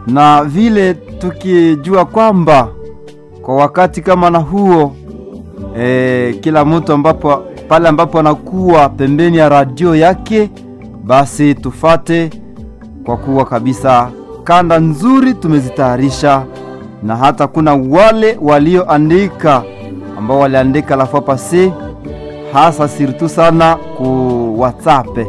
na vile tukijua kwamba kwa wakati kama na huo e, kila mtu ambapo pale ambapo anakuwa pembeni ya radio yake, basi tufate, kwa kuwa kabisa kanda nzuri tumezitayarisha, na hata kuna wale walioandika ambao waliandika la fois passé, hasa sirtu sana ku WhatsApp,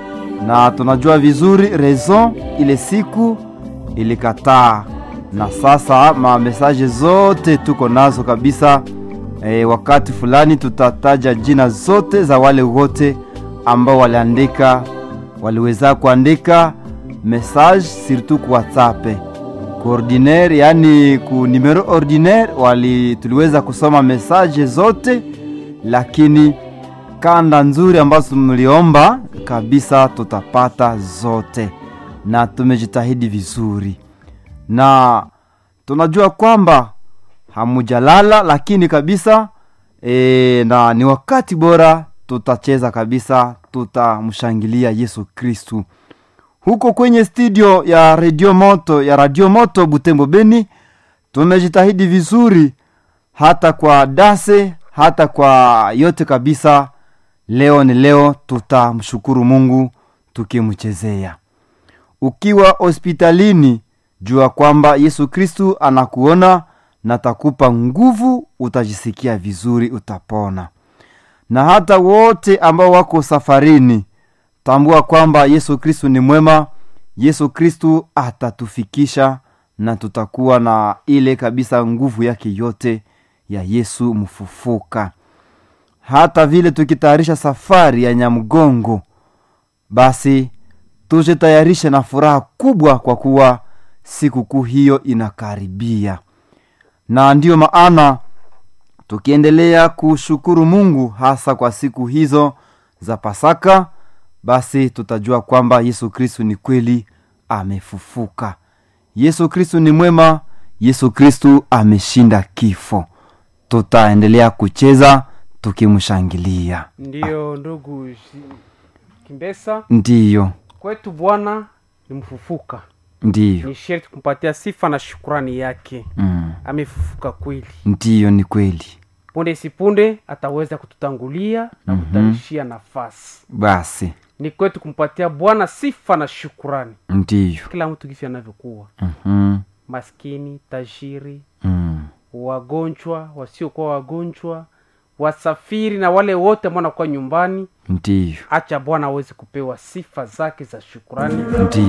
na tunajua vizuri raison ile siku ilikataa, na sasa mamesaje zote tuko nazo kabisa. E, wakati fulani tutataja jina zote za wale wote ambao waliandika waliweza kuandika message surtout ku WhatsApp ku ordinaire, yani ku numero ordinaire wali tuliweza kusoma message zote, lakini kanda nzuri ambazo mliomba kabisa tutapata zote, na tumejitahidi vizuri, na tunajua kwamba hamujalala lakini kabisa e, na ni wakati bora tutacheza kabisa, tutamshangilia Yesu Kristu huko kwenye studio ya Radio Moto ya Radio Moto Butembo Beni. Tumejitahidi vizuri hata kwa dase hata kwa yote kabisa. Leo ni leo, tutamshukuru Mungu tukimchezea. Ukiwa hospitalini, jua kwamba Yesu Kristu anakuona na takupa nguvu, utajisikia vizuri, utapona. Na hata wote ambao wako safarini, tambua kwamba Yesu Kristu ni mwema. Yesu Kristu atatufikisha na tutakuwa na ile kabisa nguvu yake yote ya Yesu mfufuka. Hata vile tukitayarisha safari ya Nyamgongo, basi tujitayarishe na furaha kubwa, kwa kuwa sikukuu hiyo inakaribia na ndiyo maana tukiendelea kushukuru Mungu hasa kwa siku hizo za Pasaka, basi tutajua kwamba Yesu Kristu ni kweli amefufuka. Yesu Kristu ni mwema. Yesu Kristu ameshinda kifo. Tutaendelea kucheza tukimshangilia. Ndiyo ndugu Shi- Kimbesa, Ndiyo, kwetu Bwana ni mfufuka, ndiyo, ni sherti kumpatia sifa na shukurani yake. mm, Amefufuka kweli, ndiyo, ni kweli. punde sipunde ataweza kututangulia na Mhm. kutarishia nafasi. Basi Ni kwetu kumpatia Bwana sifa na shukurani, ndiyo, kila mtu gisi anavyokuwa, mhm, maskini, tajiri, mm, wagonjwa, wasiokuwa wagonjwa, wasafiri na wale wote ambao wanakuwa nyumbani. ndiyo, Acha Bwana aweze kupewa sifa zake za shukurani ndiyo.